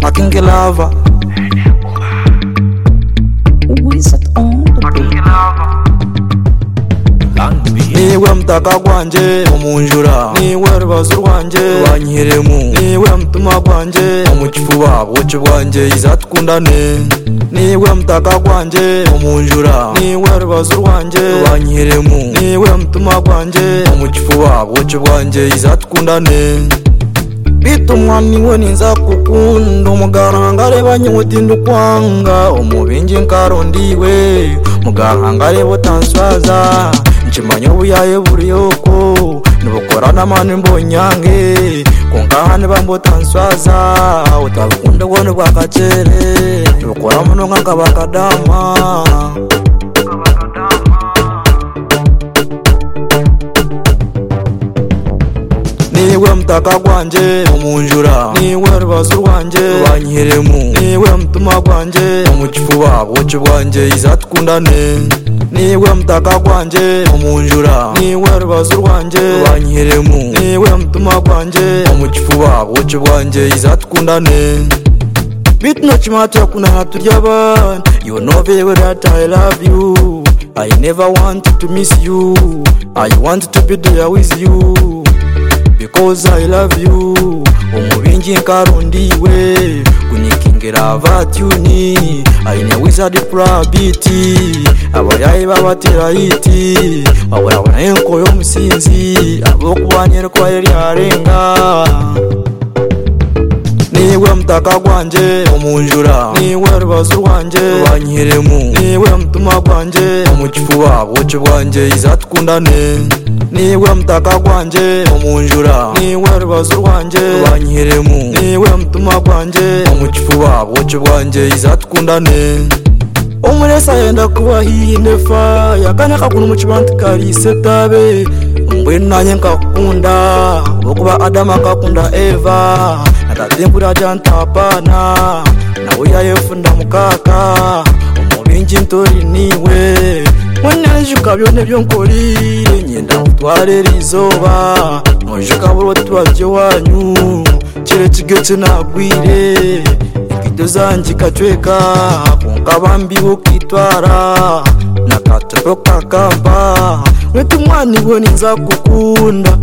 fucking Gelava. Wizard on the beat. niwe mutaka gwanjye umunjura niwe rubazo rwanjye rwanyihiremu niwe mutima gwanjye umukifuba buki bwanjye izatwundane niwe mutaka gwanjye umunjura niwe rubazo rwanjye rwanyihiremu niwe mutima gwanjye umukifuba buki bwanjye izatwundane bitumwa niwe ninza kukunda umugaranga areba nyiwutinda ukwanga umubingi nkarondiwe mugaranga areba utansibaza nshimanye ubuyaye buri yoko nubukora n'amani mbonyange kunkahane bambutansibaza utabukunda ubwone bwa kacere tubukora muno nk'akabakadama niwe mutaka gwanjye umunjura niwe rubazo rwanjye rwanyihiremu niwe mutima gwanjye umukifuba buki bwanjye izatwundane niwe mutaka gwanjye umunjura niwe rubazo rwanjye rwanyihiremu niwe mutima gwanjye umukifuba buki bwanjye izatwundane Bitno chimata kuna hatujaban You know very well that I love you I never wanted to miss you I wanted to be there with you Because I love you Umubinji nkarundiwe Kunikingira vatuni Aine wizard prabiti Abayayi babatera iti Abarabona enko y'omusinzi Abokubanyerwa yari arenga niwe mutaka gwanjye umunjura niwe rubazo rwanjye rwanyihiremu niwe mutima gwanjye umukifuba buki bwanjye izatwundane niwe mutaka gwanjye umunjura niwe rubazo rwanjye rwanyihiremu niwe mutima gwanjye umukifuba buki bwanjye izatwundane umuresa yenda kuba hinefa yakanya kakuna mukibanti kalisetabe mbwenu nanye nkakunda olwokuba adamu akakunda eva natatinkura jantapana nawe yayefunda mukaka omubingi ntori niwe mwenejuka byona ebyonkolire nyenda nkutwara eriizooba nojuka bulwo tubabyo wanyu kire kigo kinagwire enkito zangi kacweka kunkabambi ukitwara nakatopo kakampa wetu mwaniwe ninza kukunda